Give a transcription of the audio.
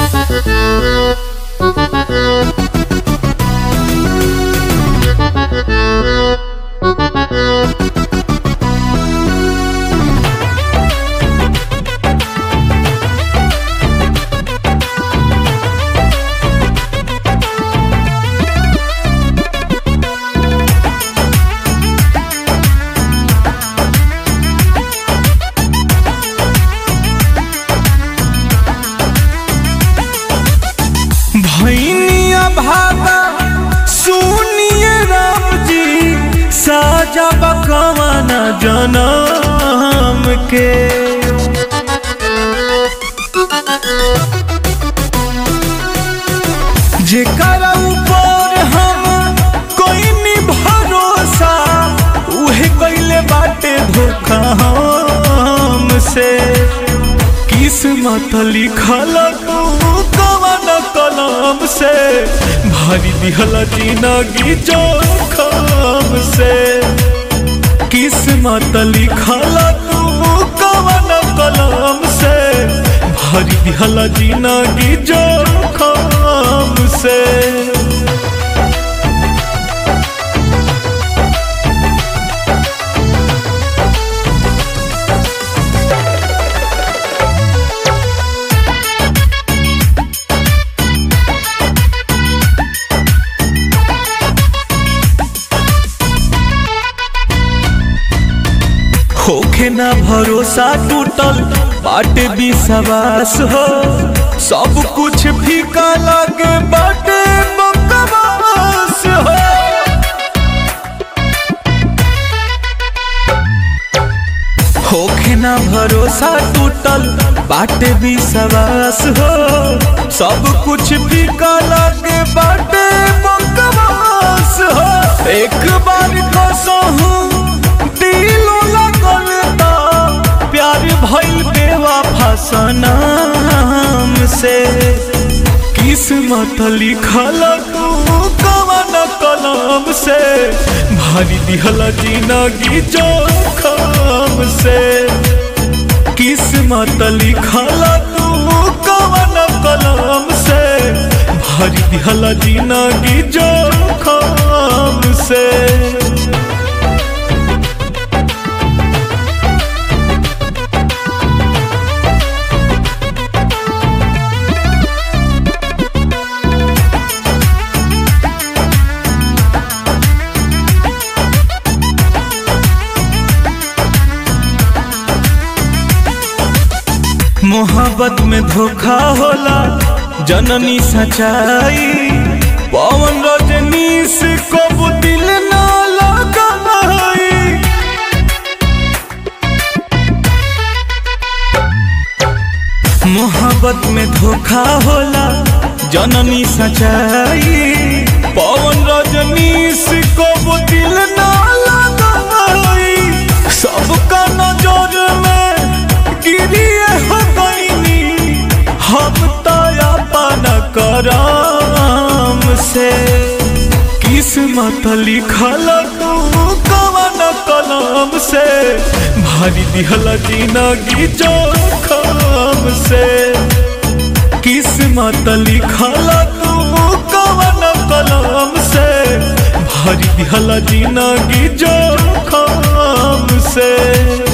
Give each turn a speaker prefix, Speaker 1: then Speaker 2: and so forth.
Speaker 1: भैनिया भागा सुनिए राम जी साजा बकवाना जनम के जेकरा ऊपर हम कोई नी भरोसा उहे कइले बाटे धोखा हमसे किस्मत लिखल तू कवन कलम से भरी दिहल जिंदगी जोखम से किस्मत लिखल तू कवन कलम से भरी दिहल जिंदगी जोखम से होखे ना भरोसा टूटल बाटे विश्वास हो सब कुछ फीका लगे बाटे बकवास हो होखे ना भरोसा टूटल बाटे विश्वास हो सब कुछ फीका लगे बाटे बकवास हो एक बार कसहू दिलो लगल ता प्यार भइल बेवफा सनम से किस्मत लिखल तू कवन कलम से भरी दिहल जिंदगी जोखम से किस्मत लिखल तू कवन कलम से भरी दिहल जिंदगी जोखम से मोहब्बत में धोखा होला जननी सच्चाई पवन रजनीश को दिल ना लगाई मोहब्बत में धोखा होला जननी सच्चाई पवन रजनीश को दिल ना लगाई सबका नजर में गिरिए हो गईनी हम तो अपन करम से किस्मत लिखल तू कवन कलम से भरी दिहल जिंदगी जोखम से किस्मत लिखल तू कवन कलम से भरी दिहल जिंदगी जोखम से